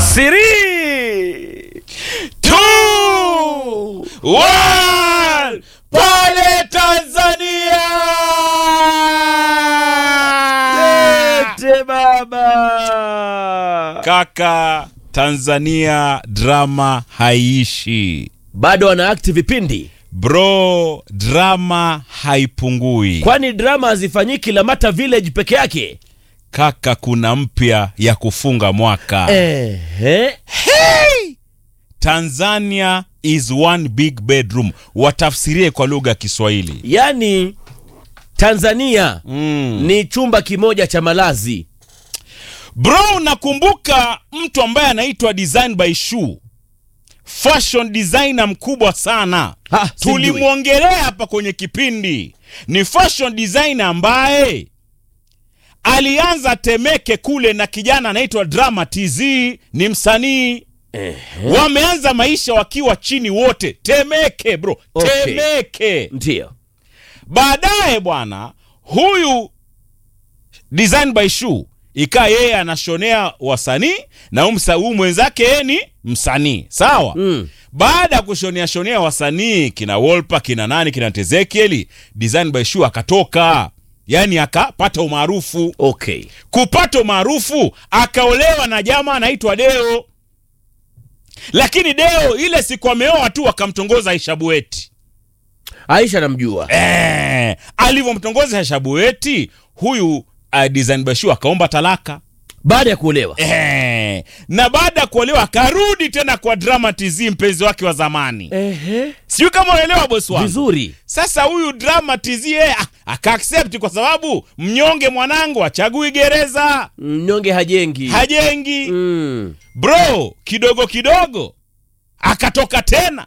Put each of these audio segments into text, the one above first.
Three, two, one, pale Tanzania. lete baba. Kaka, Tanzania drama haiishi Bado wana akti vipindi, bro, drama haipungui kwani drama hazifanyiki Lamata Village peke yake. kaka, kuna mpya ya kufunga mwaka Ehe. hey! Tanzania is one big bedroom, watafsirie kwa lugha ya Kiswahili Yaani Tanzania mm. ni chumba kimoja cha malazi. Bro, unakumbuka mtu ambaye anaitwa Design by Shoe, fashion designer mkubwa sana, Ha, simjui. tulimwongelea hapa kwenye kipindi. Ni fashion designer ambaye alianza Temeke kule na kijana anaitwa Drama TZ, ni msanii wameanza maisha wakiwa chini wote Temeke bro, Okay. Temeke. Ndio. Baadaye bwana huyu Design by Shoe ikaa yeye anashonea wasanii na huyu msa- huyu mwenzake yeye ni msanii sawa. Mm. Baada ya kushonea shonea wasanii kina Wolper kina nani kina Tezekieli, Design by Shoe akatoka, yaani akapata umaarufu. Okay. Kupata umaarufu akaolewa na jamaa anaitwa Deo, lakini Deo ile siku ameoa tu akamtongoza Aisha Bueti. Aisha namjua. Eh, alivyomtongoza Aisha Bueti huyu uh, Design Bashu akaomba talaka Baada ya kuolewa. eh, na baada ya kuolewa akarudi tena kwa Drama TZ mpenzi wake wa zamani. Ehe. Sijui kama unaelewa bosi wangu. Vizuri. Sasa huyu Drama TZ yeye ah, akaaccept kwa sababu mnyonge mwanangu achagui gereza, Mnyonge hajengi. hajengi Mm. bro, kidogo kidogo akatoka tena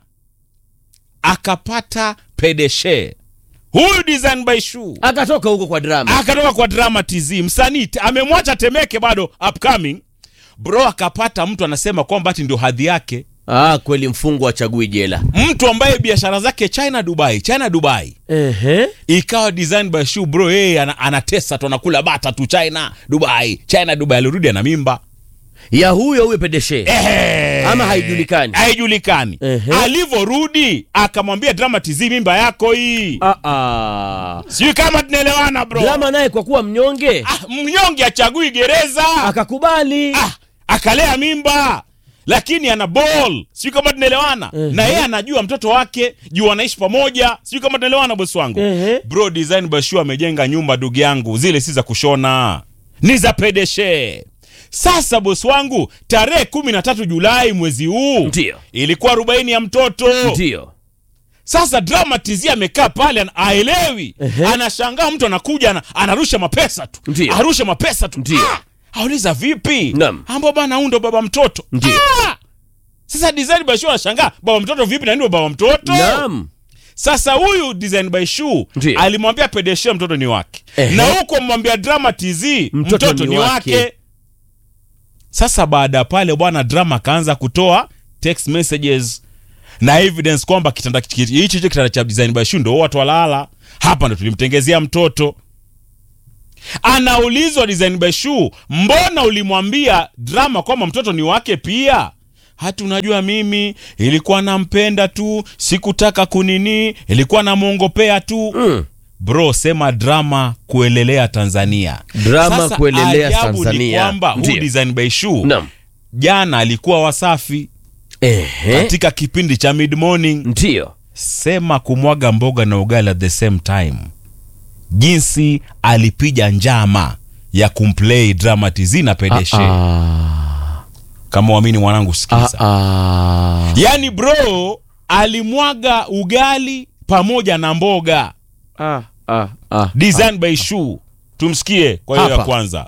akapata pedeshe huyu Design by Shoe Akatoka huko kwa drama. akatoka kwa Drama TZ msanii te- amemwacha Temeke bado upcoming bro, akapata mtu anasema kwamba ati ndio hadhi yake, Ah, kweli mfungwa achagui jela. mtu ambaye biashara zake China Dubai, China Dubai Ehe. ikawa Design by Shoe bro, yeye ana, anatesa tu anakula bata tu China Dubai, China Dubai, alirudi ana mimba Ya huyo huyo pedeshe. Ehe. Ama haijulikani? haijulikani. Ehe. Alivyorudi akamwambia Drama TZ, mimba yako hii, Ah ah. sijui kama tunaelewana bro. Drama naye kwa kuwa mnyonge Ah, mnyonge achagui gereza akakubali. ah, akalea mimba lakini ana ball, sijui kama tunaelewana Ehe. na yeye anajua mtoto wake juu wanaishi pamoja, sijui kama tunaelewana bosi wangu Ehe. bro. Design Bashu amejenga nyumba ndugu yangu, zile si za kushona, ni za pedeshe. Sasa bosi wangu, tarehe kumi na tatu Julai mwezi huu Ndio. ilikuwa arobaini ya mtoto. Ndio. Sasa Drama TZ amekaa pale ana- aelewi, Ehe. anashangaa mtu anakuja ana, anarusha mapesa tu, Ndio. arusha mapesa tu Ndio. Ah! auliza vipi? Naam. ambao bana huyu ndo baba mtoto. Ndio. Ah! Sasa Design by Shoe anashangaa baba mtoto vipi na ndio baba mtoto? Naam. Sasa huyu Design by Shoe Ndio. alimwambia Pedeshe mtoto ni wake, Ehe. na huko mwambia Drama TZ mtoto, Mtoto ni, ni wake. wake. Sasa baada ya pale bwana Drama akaanza kutoa text messages na evidence kwamba kitanda hichi hichi kitanda cha Design by Shoe ndo watu walala hapa, ndo tulimtengezea mtoto. Anaulizwa Design by Shoe, mbona ulimwambia Drama kwamba mtoto ni wake pia? Hata unajua mimi ilikuwa nampenda tu, sikutaka kunini, ilikuwa namwongopea tu Mm. bro. Sema Drama kuelelea Tanzania, Drama Sasa kuelelea ajabu ni Tanzania. kwamba huu Ndio. Design by Shoe Naam. jana alikuwa Wasafi Ehe. katika kipindi cha mid morning Ndio. sema kumwaga mboga na ugali at the same time, jinsi alipiga njama ya kumplay Drama TZ na Pedeshe. Ah. Kama uamini mwanangu, Ah, sikiza. ah. Yaani bro alimwaga ugali pamoja na mboga Ah, ah, ah. Design by Shoe. Tumsikie kwa hiyo ya Hapa. kwanza.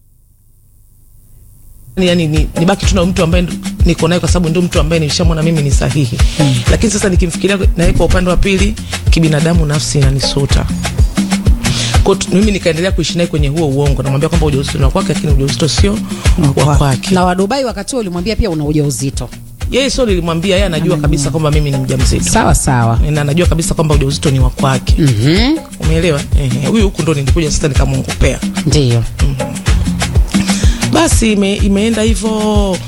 yani ni, nibaki tu na mtu ambaye ndo- niko naye kwa sababu ndio mtu ambaye nilishamwona mimi ni sahihi lakini sasa nikimfikiria naye kwa upande wa pili kibinadamu nafsi inanisuta Kwa tu- mimi nikaendelea kuishi naye kwenye huo uongo namwambia kwamba ujauzito ni wa kwake lakini ujauzito sio wa kwake na wadubai wakati huo ulimwambia pia una ujauzito yeye sio nilimwambia yeye anajua kabisa kwamba mimi ni mjamzito sawa sawa na anajua kabisa kwamba ujauzito ni wa kwake Mhm. umeelewa Ehe, huyu huku ndo nilikuja sasa nikamwongopea ndio basi ime, imeenda hivyo mpaka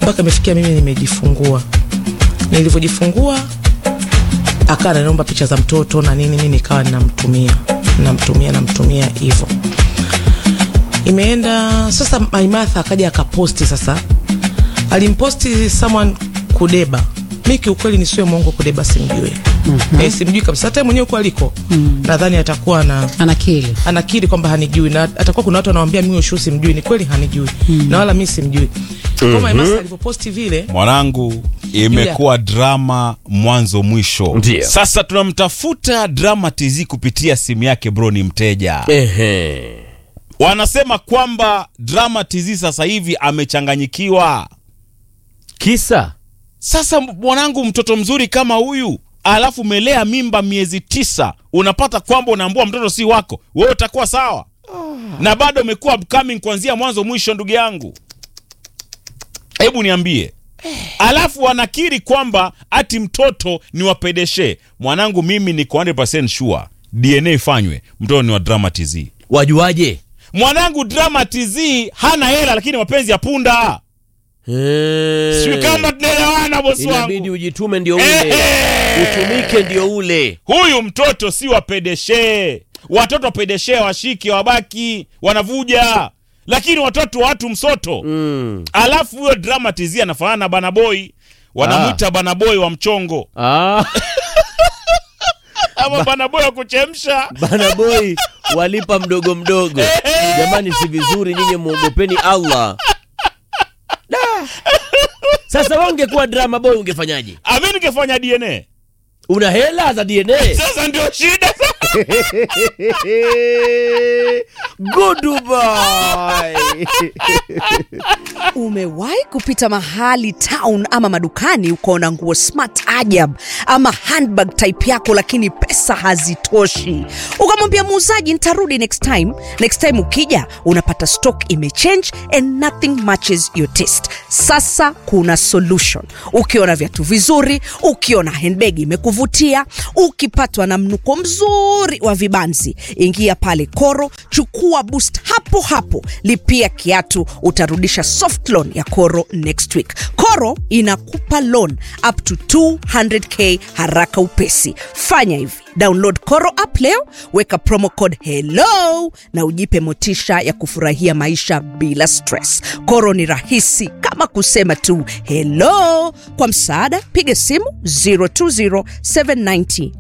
mpaka imefikia mimi nimejifungua. Nilivyojifungua akawa ananiomba picha za mtoto na nini, mimi nikawa ninamtumia namtumia namtumia hivyo. Imeenda sasa, Maimartha akaja akaposti sasa, alimposti someone Kudeba. Mi kiukweli nisiwe mwongo, Kudeba simjui mm-hmm. E, simjui kabisa, hata yeye mwenyewe huko aliko mm. nadhani atakuwa na anakili anakiri kwamba hanijui na atakuwa kuna watu wanawambia mimi ushu simjui. Ni kweli hanijui mm. na wala mi simjui mm-hmm. Maimartha alivyoposti vile mwanangu imekuwa drama mwanzo mwisho Ndiyo. sasa tunamtafuta drama tz kupitia simu yake bro ni mteja Ehe. wanasema kwamba drama tz sasa hivi amechanganyikiwa Kisa sasa mwanangu mtoto mzuri kama huyu alafu umelea mimba miezi tisa unapata kwamba unaambua mtoto si wako wewe utakuwa sawa na bado umekuwa upcoming kuanzia mwanzo mwisho ndugu yangu hebu niambie alafu wanakiri kwamba ati mtoto ni wapedeshe mwanangu mimi niko 100% sure dna ifanywe mtoto ni wa drama tz wajuaje? mwanangu drama tz hana hela lakini mapenzi ya punda Eh. sijui kama tunaelewana bosi Inabidi wangu ujitume ndio ule, Ehe. utumike ndio ule. huyu mtoto si wapedeshe watoto wapedeshe washike wabaki wanavuja lakini watoto wa watu msoto Mm. alafu huyo drama tz anafanana na banaboi wanamwita banaboi wa mchongo Ah, ama banaboi wa kuchemsha bana boy walipa mdogo mdogo. Jamani, si vizuri, nyinyi muogopeni Allah. Da. Sasa wewe ungekuwa drama boy ungefanyaje? ami ningefanya dna Una hela za DNA? sasa ndio shida Goodbye. Umewahi kupita mahali town ama madukani ukaona nguo smart ajab ama handbag type yako, lakini pesa hazitoshi, ukamwambia muuzaji nitarudi next time. Next time ukija unapata stock imechange and nothing matches your taste. Sasa kuna solution. Ukiona viatu vizuri, ukiona handbag imekuvutia, ukipatwa na mnuko mzuri wa vibanzi, ingia pale Koro, chukua boost hapo hapo, lipia kiatu, utarudisha soft loan ya Koro next week. Koro inakupa loan up to 200k haraka upesi. Fanya hivi, download Koro app leo, weka promo code hello na ujipe motisha ya kufurahia maisha bila stress. Koro ni rahisi kama kusema tu hello. Kwa msaada, piga simu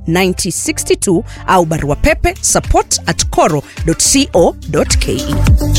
020790962 au barua pepe support at coro.co.ke.